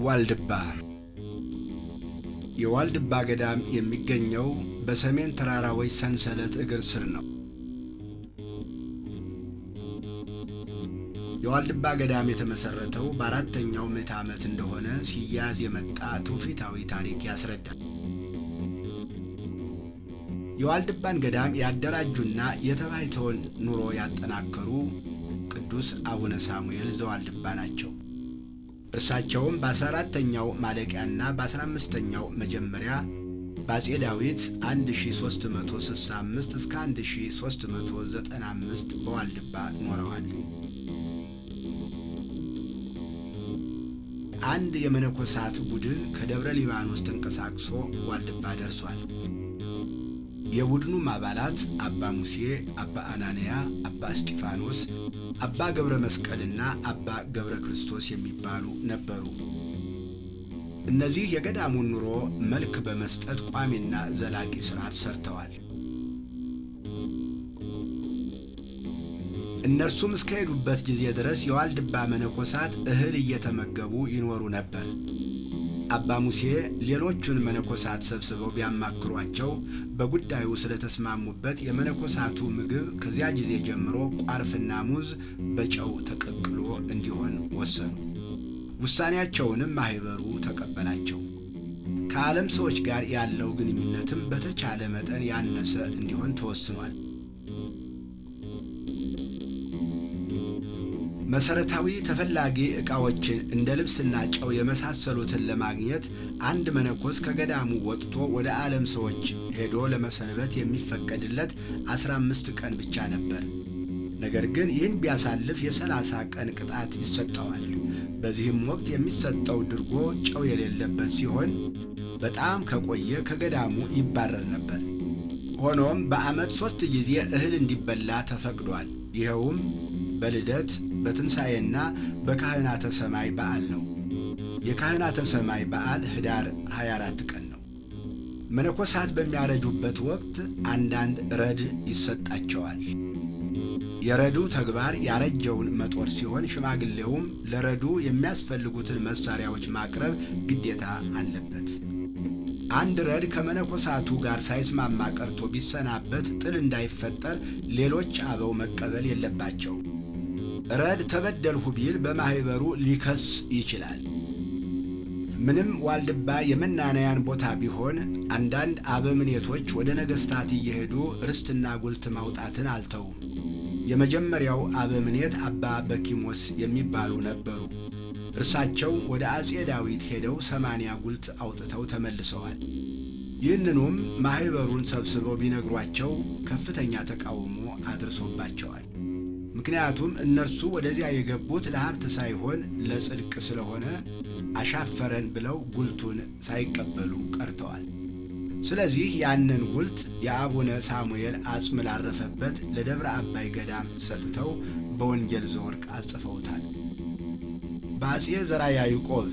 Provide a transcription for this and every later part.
ዋልድባ የዋልድባ ገዳም የሚገኘው በሰሜን ተራራዎች ሰንሰለት እግር ስር ነው። የዋልድባ ገዳም የተመሠረተው በአራተኛው ምዕተ ዓመት እንደሆነ ሲያዝ የመጣ ትውፊታዊ ታሪክ ያስረዳል። የዋልድባን ገዳም ያደራጁና የተባይተውን ኑሮ ያጠናከሩ ቅዱስ አቡነ ሳሙኤል ዘዋልድባ ናቸው። እርሳቸውም በአስራ አራተኛው ማለቂያና በአስራ አምስተኛው መጀመሪያ በአጼ ዳዊት 1365 እስከ 1395 በዋልድባ ኖረዋል። አንድ የመነኮሳት ቡድን ከደብረ ሊባኖስ ተንቀሳቅሶ ዋልድባ ደርሷል። የቡድኑም አባላት አባ ሙሴ፣ አባ አናንያ፣ አባ እስጢፋኖስ፣ አባ ገብረ መስቀልና አባ ገብረ ክርስቶስ የሚባሉ ነበሩ። እነዚህ የገዳሙን ኑሮ መልክ በመስጠት ቋሚና ዘላቂ ሥርዓት ሰርተዋል። እነርሱም እስከሄዱበት ጊዜ ድረስ የዋልድባ መነኮሳት እህል እየተመገቡ ይኖሩ ነበር። አባ ሙሴ ሌሎቹን መነኮሳት ሰብስበው ቢያማክሯቸው በጉዳዩ ስለተስማሙበት የመነኮሳቱ ምግብ ከዚያ ጊዜ ጀምሮ ቋርፍና ሙዝ በጨው ተቀቅሎ እንዲሆን ወሰኑ። ውሳኔያቸውንም ማኅበሩ ተቀበላቸው። ከዓለም ሰዎች ጋር ያለው ግንኙነትም በተቻለ መጠን ያነሰ እንዲሆን ተወስኗል። መሰረታዊ ተፈላጊ ዕቃዎችን እንደ ልብስና ጨው የመሳሰሉትን ለማግኘት አንድ መነኮስ ከገዳሙ ወጥቶ ወደ ዓለም ሰዎች ሄዶ ለመሰንበት የሚፈቀድለት አስራ አምስት ቀን ብቻ ነበር። ነገር ግን ይህን ቢያሳልፍ የሰላሳ ቀን ቅጣት ይሰጠዋል። በዚህም ወቅት የሚሰጠው ድርጎ ጨው የሌለበት ሲሆን በጣም ከቆየ ከገዳሙ ይባረር ነበር። ሆኖም በዓመት ሦስት ጊዜ እህል እንዲበላ ተፈቅዷል። ይኸውም በልደት በትንሣኤና በካህናተ ሰማይ በዓል ነው። የካህናተ ሰማይ በዓል ኅዳር 24 ቀን ነው። መነኮሳት በሚያረጁበት ወቅት አንዳንድ ረድ ይሰጣቸዋል። የረዱ ተግባር ያረጀውን መጦር ሲሆን ሽማግሌውም ለረዱ የሚያስፈልጉትን መሳሪያዎች ማቅረብ ግዴታ አለበት። አንድ ረድ ከመነኮሳቱ ጋር ሳይስማማ ቀርቶ ቢሰናበት ጥል እንዳይፈጠር ሌሎች አበው መቀበል የለባቸው። ረድ ተበደልሁ ቢል በማኅበሩ ሊከስ ይችላል። ምንም ዋልድባ የመናነያን ቦታ ቢሆን አንዳንድ አበምኔቶች ወደ ነገሥታት እየሄዱ ርስትና ጉልት ማውጣትን አልተውም። የመጀመሪያው አበምኔት አባ በኪሞስ የሚባሉ ነበሩ። እርሳቸው ወደ አጼ ዳዊት ሄደው ሰማንያ ጉልት አውጥተው ተመልሰዋል። ይህንኑም ማኅበሩን ሰብስበው ቢነግሯቸው ከፍተኛ ተቃውሞ አድርሶባቸዋል። ምክንያቱም እነርሱ ወደዚያ የገቡት ለሀብት ሳይሆን ለጽድቅ ስለሆነ አሻፈረን ብለው ጉልቱን ሳይቀበሉ ቀርተዋል። ስለዚህ ያንን ጉልት የአቡነ ሳሙኤል አጽም ላረፈበት ለደብረ አባይ ገዳም ሰጥተው በወንጌል ዘወርቅ አጽፈውታል። በአጼ ዘራ ያዕቆብ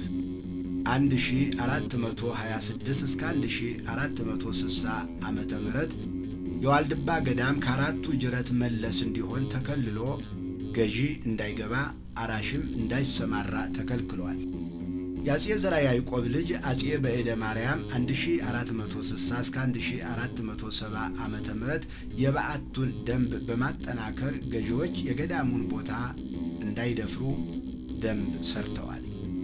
1426 እስከ 1460 ዓመተ ምህረት የዋልድባ ገዳም ከአራቱ ጅረት መለስ እንዲሆን ተከልሎ ገዢ እንዳይገባ አራሽም እንዳይሰማራ ተከልክሏል። የአጼ ዘራ ያዕቆብ ልጅ አጼ በዕደ ማርያም 1460 እስከ 1470 ዓመተ ምህረት የበዓቱን ደንብ በማጠናከር ገዢዎች የገዳሙን ቦታ እንዳይደፍሩ ደንብ ሰርተዋል።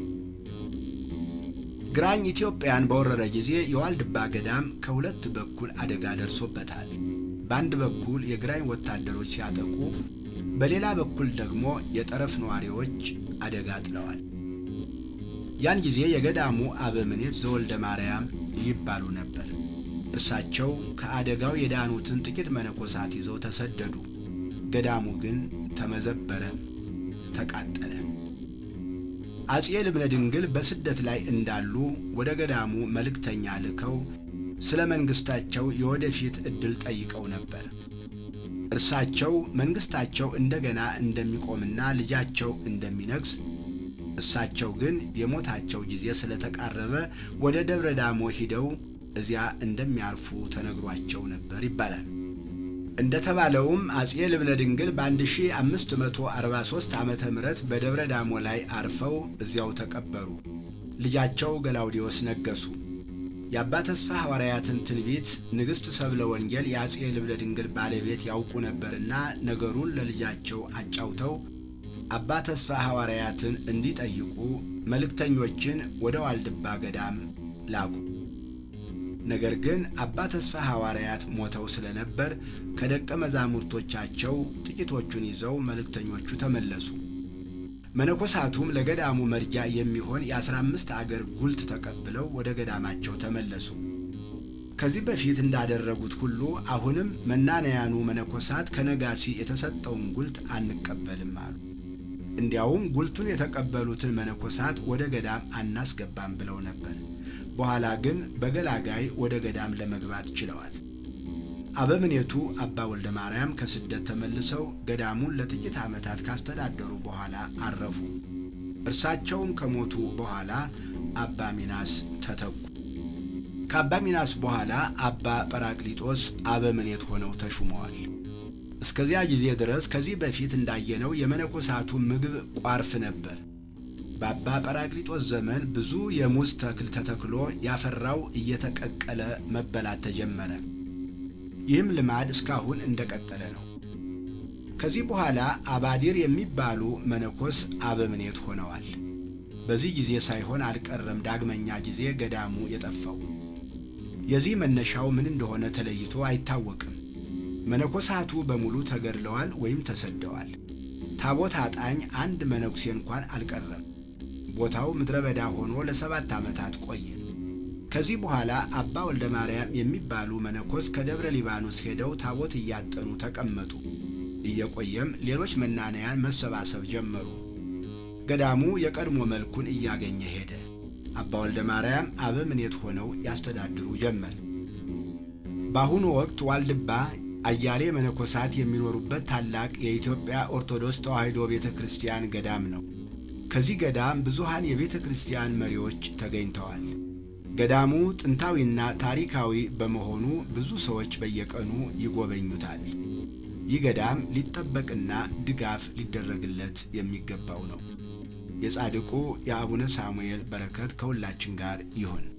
ግራኝ ኢትዮጵያን በወረረ ጊዜ የዋልድባ ገዳም ከሁለት በኩል አደጋ ደርሶበታል። በአንድ በኩል የግራኝ ወታደሮች ሲያጠቁ፣ በሌላ በኩል ደግሞ የጠረፍ ነዋሪዎች አደጋ ጥለዋል። ያን ጊዜ የገዳሙ አበምኔት ዘወልደ ማርያም ይባሉ ነበር። እርሳቸው ከአደጋው የዳኑትን ጥቂት መነኮሳት ይዘው ተሰደዱ። ገዳሙ ግን ተመዘበረ፣ ተቃጠለ። አጼ ልብነ ድንግል በስደት ላይ እንዳሉ ወደ ገዳሙ መልእክተኛ ልከው ስለ መንግሥታቸው የወደፊት ዕድል ጠይቀው ነበር። እርሳቸው መንግሥታቸው እንደገና እንደሚቆምና ልጃቸው እንደሚነግስ እሳቸው ግን የሞታቸው ጊዜ ስለተቃረበ ወደ ደብረ ዳሞ ሂደው እዚያ እንደሚያርፉ ተነግሯቸው ነበር ይባላል። እንደተባለውም አጼ ልብነ ድንግል በ1543 ዓመተ ምህረት በደብረ ዳሞ ላይ አርፈው እዚያው ተቀበሩ። ልጃቸው ገላውዲዮስ ነገሱ። የአባ ተስፋ ሐዋርያትን ትንቢት ንግሥት ሰብለ ወንጌል የአጼ ልብነ ድንግል ባለቤት ያውቁ ነበርና ነገሩን ለልጃቸው አጫውተው አባ ተስፋ ሐዋርያትን እንዲጠይቁ መልእክተኞችን ወደ ዋልድባ ገዳም ላኩ። ነገር ግን አባ ተስፋ ሐዋርያት ሞተው ስለነበር ከደቀ መዛሙርቶቻቸው ጥቂቶቹን ይዘው መልእክተኞቹ ተመለሱ። መነኮሳቱም ለገዳሙ መርጃ የሚሆን የአስራ አምስት አገር ጉልት ተቀብለው ወደ ገዳማቸው ተመለሱ። ከዚህ በፊት እንዳደረጉት ሁሉ አሁንም መናንያኑ መነኮሳት ከነጋሲ የተሰጠውን ጉልት አንቀበልም አሉ። እንዲያውም ጉልቱን የተቀበሉትን መነኮሳት ወደ ገዳም አናስገባም ብለው ነበር። በኋላ ግን በገላጋይ ወደ ገዳም ለመግባት ችለዋል። አበምኔቱ አባ ወልደ ማርያም ከስደት ተመልሰው ገዳሙን ለጥቂት ዓመታት ካስተዳደሩ በኋላ አረፉ። እርሳቸውም ከሞቱ በኋላ አባ ሚናስ ተተኩ። ከአባ ሚናስ በኋላ አባ ጰራቅሊጦስ አበምኔት ሆነው ተሹመዋል። እስከዚያ ጊዜ ድረስ ከዚህ በፊት እንዳየነው የመነኮሳቱ ምግብ ቋርፍ ነበር። በአባ ጰራቅሊጦስ ዘመን ብዙ የሙዝ ተክል ተተክሎ ያፈራው እየተቀቀለ መበላት ተጀመረ። ይህም ልማድ እስካሁን እንደቀጠለ ነው። ከዚህ በኋላ አባዲር የሚባሉ መነኮስ አበምኔት ሆነዋል። በዚህ ጊዜ ሳይሆን አልቀረም ዳግመኛ ጊዜ ገዳሙ የጠፋው። የዚህ መነሻው ምን እንደሆነ ተለይቶ አይታወቅም። መነኮሳቱ በሙሉ ተገድለዋል ወይም ተሰደዋል። ታቦት አጣኝ አንድ መነኩሴ እንኳን አልቀረም። ቦታው ምድረ በዳ ሆኖ ለሰባት ዓመታት ቆየ። ከዚህ በኋላ አባ ወልደ ማርያም የሚባሉ መነኮስ ከደብረ ሊባኖስ ሄደው ታቦት እያጠኑ ተቀመጡ። እየቆየም ሌሎች መናንያን መሰባሰብ ጀመሩ። ገዳሙ የቀድሞ መልኩን እያገኘ ሄደ። አባ ወልደ ማርያም አበምኔት ሆነው ያስተዳድሩ ጀመር። በአሁኑ ወቅት ዋልድባ አያሌ መነኮሳት የሚኖሩበት ታላቅ የኢትዮጵያ ኦርቶዶክስ ተዋሕዶ ቤተ ክርስቲያን ገዳም ነው። ከዚህ ገዳም ብዙሃን የቤተ ክርስቲያን መሪዎች ተገኝተዋል። ገዳሙ ጥንታዊና ታሪካዊ በመሆኑ ብዙ ሰዎች በየቀኑ ይጎበኙታል። ይህ ገዳም ሊጠበቅና ድጋፍ ሊደረግለት የሚገባው ነው። የጻድቁ የአቡነ ሳሙኤል በረከት ከሁላችን ጋር ይሁን።